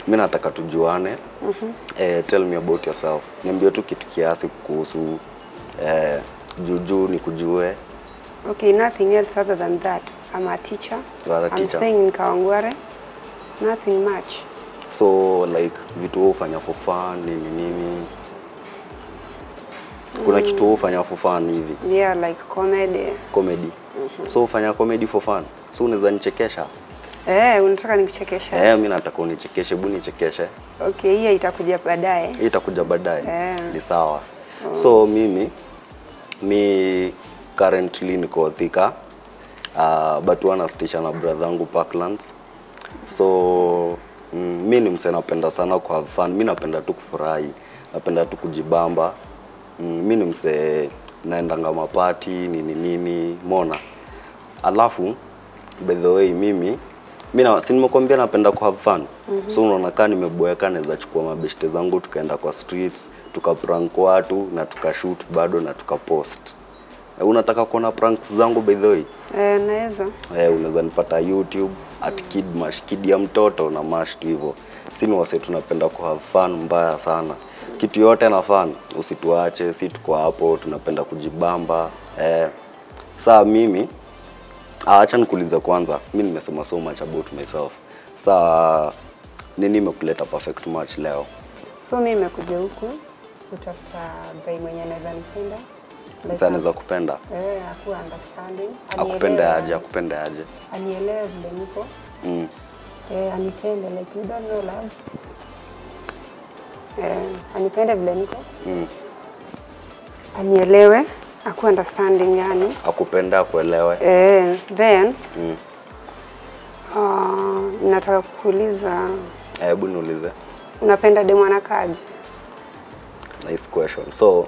mi nataka tujuane. eh, tell me about yourself. Niambie tu kitu kiasi kuhusu eh, juujuu nikujue. Okay, nothing else other than that. I'm a teacher. You are a I'm teacher. staying in Kawangware. Nothing much. So like vitu wewe hufanya for fun nini nini? Kuna kitu wewe hufanya for fun hivi? Yeah, like comedy. Comedy. So hufanya comedy for fun. So unaweza nichekesha? Eh, unataka nikuchekesha? Eh, mimi nataka unichekeshe, hebu nichekeshe. Okay, hiyo itakuja baadaye. Hii itakuja baadaye. Eh. Ni sawa. So mimi mi currently niko Thika. Uh, but huwa nastisha na brother yangu Parklands. So mm, mi ni msee napenda sana ku have fun. Mi napenda tu kufurahi. Napenda tu kujibamba. Mm, mi ni msee naendanga mapati nini nini, mona. Alafu by the way mimi mi na si nimekwambia napenda ku have fun. So unaona kaa nimeboeka naweza chukua mabeshte zangu tukaenda kwa streets, tukaprank watu na tukashoot bado na tukapost. Eh, unataka kuona pranks zangu by the way? Eh, naweza. Eh, unaweza nipata YouTube at kid mash kid ya mtoto na mash tu hivyo. Si ni wase tunapenda ku have fun mbaya sana. Kitu yote na fun usituache, si tuko hapo tunapenda kujibamba. Eh, saa mimi ah, acha nikuulize kwanza. Mimi nimesema so much about myself. Saa nini imekuleta perfect match leo? So mimi nimekuja huku kutafuta guy mwenye anaweza nipenda. Like, Sasa anaweza kupenda. Eh, akuwa understanding. Akupende anielewe- aje, akupende aje. Anielewe vile niko. Mm. Eh, anipende like you don't know love. Eh, anipende vile niko. Mm. Anielewe, akuwa understanding yani. Akupende akuelewe. Eh, then Mm. uh, nataka kukuuliza Eh, Hebu niulize. unapenda demu anakaaje? Nice question. So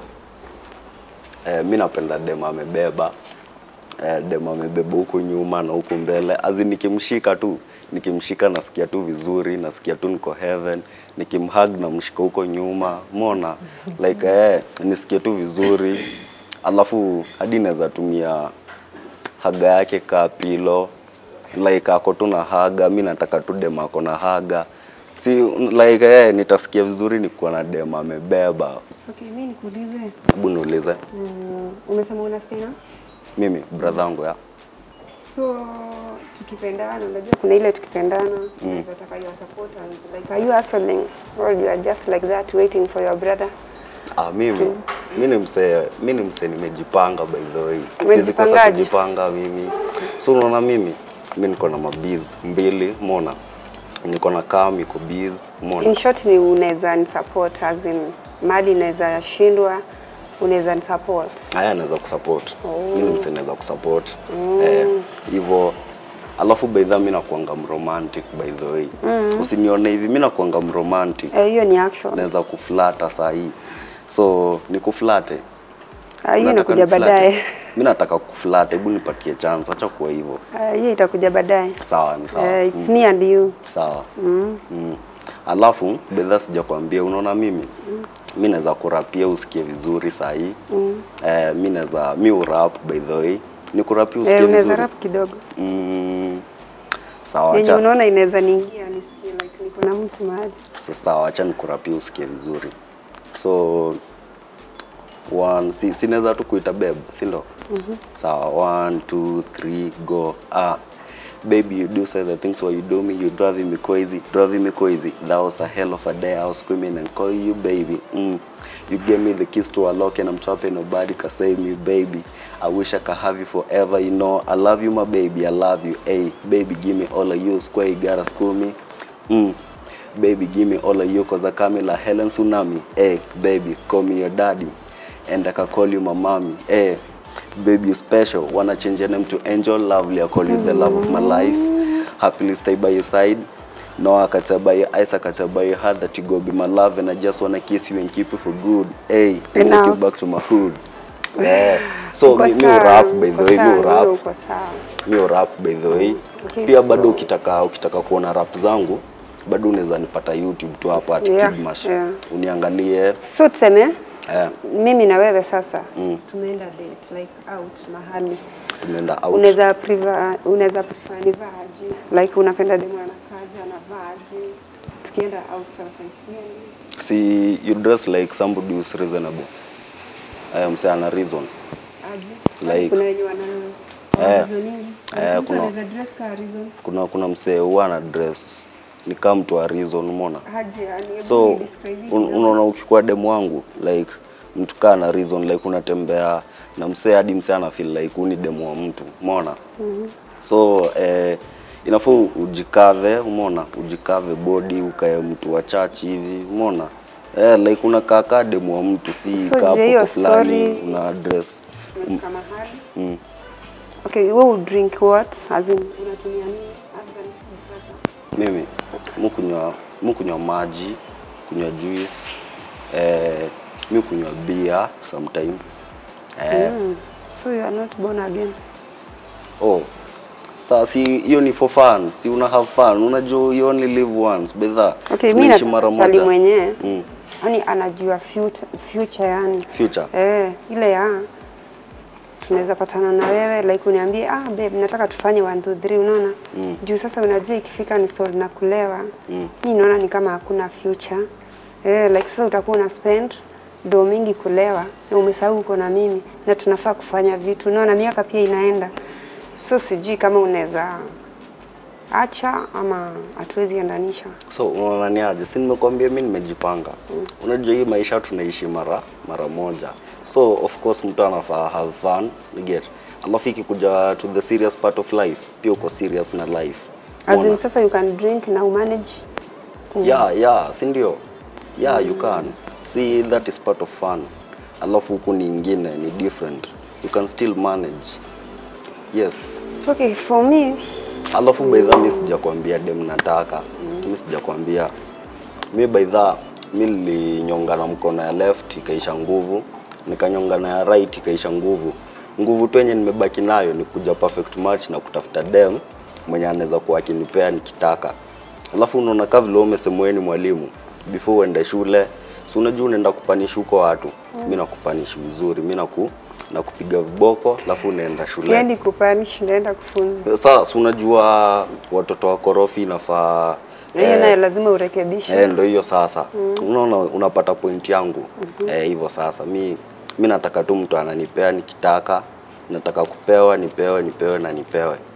eh, mi napenda dem amebeba eh, dem amebeba huku nyuma na huku mbele, azi nikimshika tu nikimshika nasikia tu vizuri, nasikia tu niko heaven. Nikimhug na mshika huko nyuma, mona like eh, nisikie tu vizuri, alafu hadi naweza tumia haga yake kaa pilo like ako tu na haga, mi nataka tu dem ako na haga si like eh, nitasikia vizuri nikuwa na dem amebeba. Okay, mimi nikuulize. Hebu niulize Mm, umesema unasikia? mimi brother yangu ya So tukipendana, unajua kuna ile tukipendana unaweza taka your supporters like are you hustling or you are just like that waiting for your brother? ah, mimi mi ni msee mi ni msee nimejipanga by the way, siwezi kosa Umejipangaje? kujipanga mimi. So unaona mimi mi niko na mabiz mbili, mona niko na kam iko biz, mona In short ni unaweza ni support as in mali inaweza shindwa unaweza ni support. haya naweza kusupport mi ni msee naweza kusupport eh, hivyo alafu by the way, mi nakuanga mromantic by the way usinione hivi mi nakuanga mromantic Eh, hiyo ni action. naweza kuflata saa hii so nikuflate Ah, hiyo Unataka inakuja niflate? baadaye. mi nataka kuflate hebu nipatie chance acha kuwa hivyo Ah, hiyo itakuja baadaye. sawa ni sawa Eh, it's me and you. sawa mm. alafu bedha sijakwambia unaona mimi mi naweza kurapia usikie vizuri saa hii mm. eh, mi naweza mi urap by the way ni kurapia usikie Eh, unaweza vizuri rap kidogo. mm. sawa Yenye acha unaona inaweza niingia nisikie like niko na mtu mahali. Sasa sawa, acha nikurapia usikie vizuri. So one, si, si naweza tu kuita babe, si ndo? Sawa, one, two, three, go. Ah, baby, you do say the things why you do me, you driving me crazy, driving me crazy. That was a hell of a day. I was screaming and calling you baby. Mm. You gave me the keys to a lock and I'm trapping nobody can save me, baby. I wish I could have you forever, you know. I love you, my baby. I love you. Hey, baby, give me all of you. Square, you gotta school me. Mm. Baby, give me all of you cause I come like Helen Tsunami. Hey, baby, call me your daddy. And I can call you my mommy. Hey, baby, you special. Wanna change your name to Angel Lovely. I call you the love of my life. Happily stay by your side. No, I can tell by your eyes, I can tell by your heart that you go be my love and I just wanna kiss you and keep you for good. Hey, and take you Enough. back to my hood. Yeah. So Uko mi, mi sawa, rap by the uko way, sawa, mi wewe rap Uko sawa. mi rap by the way Okay, pia so- bado ukitaka ukitaka kuona rap zangu bado unaweza nipata youtube tu hapa at Yeah, Kidmash yeah. uniangalie So tuseme eh, mimi na wewe sasa Mm. tumeenda date like out mahali tumeenda out unaweza priva unaweza prefer nivaaje like unapenda demu anakaje anavaaje tukienda out sasa it's yeah. si you dress like somebody who's reasonable eh, mse ana reason aje Like- kuna wenye wana Eh, wana reason nyingi eh, mtu kuna- anaweza dress ka reason kuna kuna msee huwa ana dress ni kama mtu wa reason umeona aje yani hebu so ni describe it un, kidogo. unaona ukikuwa demu wangu like mtu kaa na reason like unatembea na msee hadi msee ana feel like huu ni demu wa mtu umeona so eh, inafaa ujikave umeona ujikave body ukae mtu wa church hivi umeona eh, like unakaa kaa demu wa mtu si So, kaa je, hiyo popo fulani story- una dress Tumefika mahali mm. okay wewe would drink what as in unatumia nini other than food sasa mimi mukunywa mukunywa maji kunywa juice eh, mi kunywa beer sometime eh, mm. so you are not born again oh saa si hiyo ni for fun si una have fun unajua you only live once bedha okay mimi tunaishi mara nataka swali moja mwenyewe Mm. yani anajua future, future yani future eh, ile ya tunaweza patana na wewe like uniambie ah babe nataka tufanye 1 2 3 unaona Mm. juu sasa unajua ikifika ni soul na kulewa Mm. mi naona ni kama hakuna future eh, like sasa utakuwa una spend do mingi kulewa na umesahau uko na mimi na tunafaa kufanya vitu unaona miaka pia inaenda so sijui kama unaweza acha ama hatuwezi endanisha so unaona ni aje si nimekwambia mi nimejipanga unajua hii maisha tunaishi mara mara moja so of course mtu anafaa have fun you get alafu ikikuja to the serious part of life pia uko serious na life as in Umeona? sasa you can drink na umanage yeah yeah si ndio yeah you can see that is part of fun alafu huku ni ingine ni different you can still manage yes okay for me alafu baidha mi sijakwambia dem nataka mi sijakwambia mi baidha mi nilinyonga na mkono ya left ikaisha nguvu nikanyonga na ya right ikaisha nguvu nguvu tu yenye nimebaki nayo ni kuja perfect match na kutafuta dem mwenye anaweza kuwa akinipea nikitaka alafu unaona kaa vile wewe umesema wewe ni mwalimu before uende shule si unajua unaenda kupanish huko watu mi nakupanish vizuri mi naku nakupiga viboko alafu unaenda shule siendi kupanish naenda kufunza sasa si unajua watoto wa korofi inafaa na hiyo nayo lazima urekebishe eh, ndo hiyo sasa unaona unapata point yangu eh, hivyo sasa mi mi nataka tu mtu ananipea nikitaka nataka kupewa nipewe nipewe na nipewe